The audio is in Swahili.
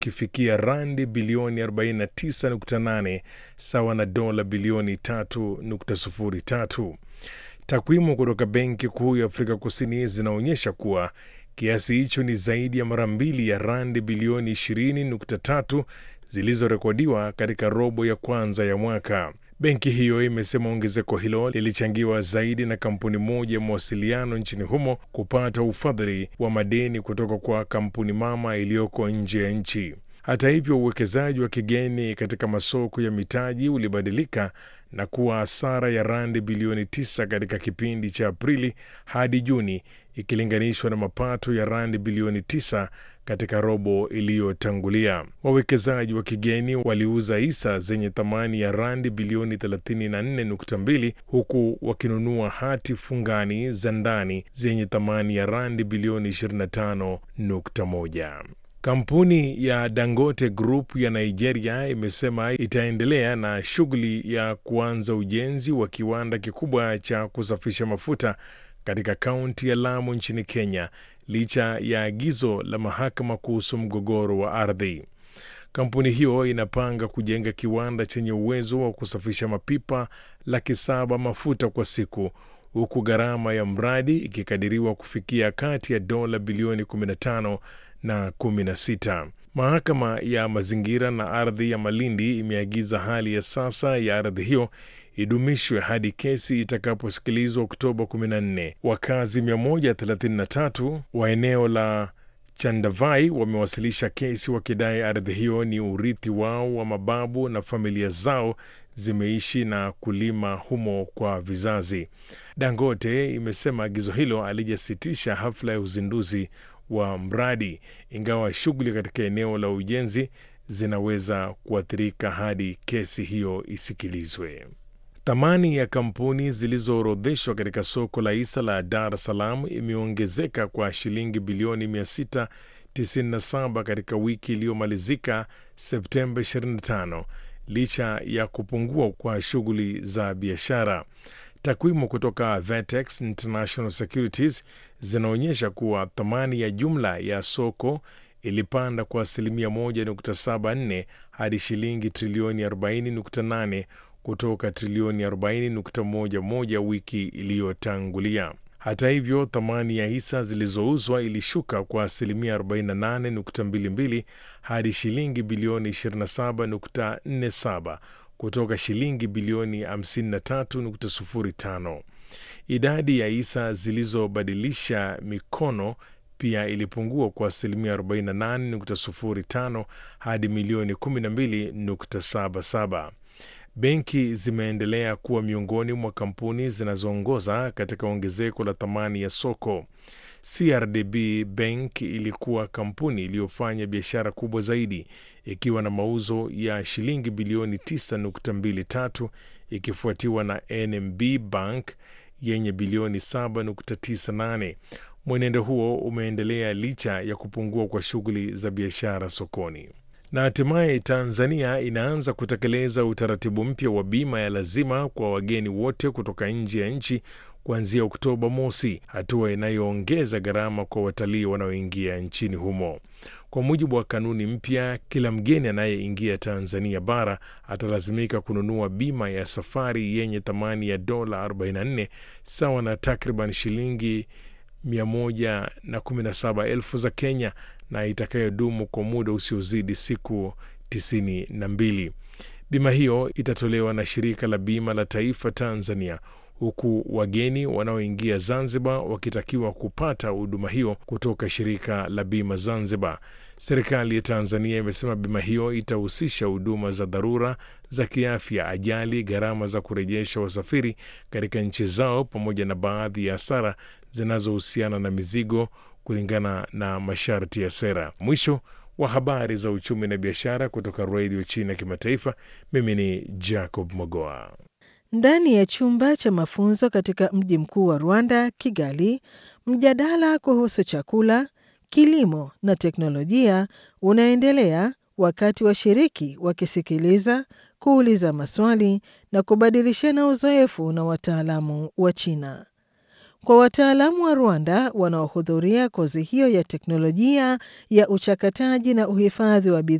ukifikia randi bilioni 49.8 sawa na dola bilioni 3.03. Takwimu kutoka Benki Kuu ya Afrika Kusini zinaonyesha kuwa kiasi hicho ni zaidi ya mara mbili ya randi bilioni 20.3 zilizorekodiwa katika robo ya kwanza ya mwaka. Benki hiyo imesema ongezeko hilo lilichangiwa zaidi na kampuni moja ya mawasiliano nchini humo kupata ufadhili wa madeni kutoka kwa kampuni mama iliyoko nje ya nchi. Hata hivyo, uwekezaji wa kigeni katika masoko ya mitaji ulibadilika na kuwa hasara ya randi bilioni 9 katika kipindi cha Aprili hadi Juni ikilinganishwa na mapato ya randi bilioni 9 katika robo iliyotangulia. Wawekezaji wa kigeni waliuza hisa zenye thamani ya randi bilioni 34.2 huku wakinunua hati fungani za ndani zenye thamani ya randi bilioni 25.1. Kampuni ya Dangote Group ya Nigeria imesema itaendelea na shughuli ya kuanza ujenzi wa kiwanda kikubwa cha kusafisha mafuta katika kaunti ya Lamu nchini Kenya licha ya agizo la mahakama kuhusu mgogoro wa ardhi. Kampuni hiyo inapanga kujenga kiwanda chenye uwezo wa kusafisha mapipa laki saba mafuta kwa siku huku gharama ya mradi ikikadiriwa kufikia kati ya dola bilioni 15 na 16. Mahakama ya mazingira na ardhi ya Malindi imeagiza hali ya sasa ya ardhi hiyo idumishwe hadi kesi itakaposikilizwa Oktoba 14. Wakazi 133 wa eneo la Chandavai wamewasilisha kesi wakidai ardhi hiyo ni urithi wao wa mababu na familia zao zimeishi na kulima humo kwa vizazi. Dangote imesema agizo hilo alijasitisha hafla ya uzinduzi wa mradi, ingawa shughuli katika eneo la ujenzi zinaweza kuathirika hadi kesi hiyo isikilizwe. Thamani ya kampuni zilizoorodheshwa katika soko la hisa la Dar es Salaam imeongezeka kwa shilingi bilioni 697 katika wiki iliyomalizika Septemba 25 licha ya kupungua kwa shughuli za biashara. Takwimu kutoka Vertex International Securities zinaonyesha kuwa thamani ya jumla ya soko ilipanda kwa asilimia 1.74 hadi shilingi trilioni 40.8 kutoka trilioni 40.11 wiki iliyotangulia. Hata hivyo, thamani ya hisa zilizouzwa ilishuka kwa asilimia 48.22 hadi shilingi bilioni 27.47 kutoka shilingi bilioni 53.05. Idadi ya hisa zilizobadilisha mikono pia ilipungua kwa asilimia 48.05 hadi milioni 12.77. Benki zimeendelea kuwa miongoni mwa kampuni zinazoongoza katika ongezeko la thamani ya soko. CRDB Bank ilikuwa kampuni iliyofanya biashara kubwa zaidi ikiwa na mauzo ya shilingi bilioni 9.23 ikifuatiwa na NMB Bank yenye bilioni 7.98. Mwenendo huo umeendelea licha ya kupungua kwa shughuli za biashara sokoni. Na hatimaye Tanzania inaanza kutekeleza utaratibu mpya wa bima ya lazima kwa wageni wote kutoka nje ya nchi kuanzia Oktoba mosi, hatua inayoongeza gharama kwa watalii wanaoingia nchini humo. Kwa mujibu wa kanuni mpya, kila mgeni anayeingia Tanzania bara atalazimika kununua bima ya safari yenye thamani ya dola 44 sawa na takriban shilingi 117,000 za Kenya na itakayodumu kwa muda usiozidi siku 92. Bima hiyo itatolewa na shirika la bima la taifa Tanzania, huku wageni wanaoingia Zanzibar wakitakiwa kupata huduma hiyo kutoka shirika la bima Zanzibar. Serikali ya Tanzania imesema bima hiyo itahusisha huduma za dharura za kiafya, ajali, gharama za kurejesha wasafiri katika nchi zao, pamoja na baadhi ya hasara zinazohusiana na mizigo kulingana na masharti ya sera. Mwisho wa habari za uchumi na biashara kutoka redio China Kimataifa. Mimi ni Jacob Mogoa. Ndani ya chumba cha mafunzo katika mji mkuu wa Rwanda, Kigali, mjadala kuhusu chakula, kilimo na teknolojia unaendelea wakati washiriki wakisikiliza, kuuliza maswali na kubadilishana uzoefu na wataalamu wa China. Kwa wataalamu wa Rwanda wanaohudhuria kozi hiyo ya teknolojia ya uchakataji na uhifadhi wa bidhaa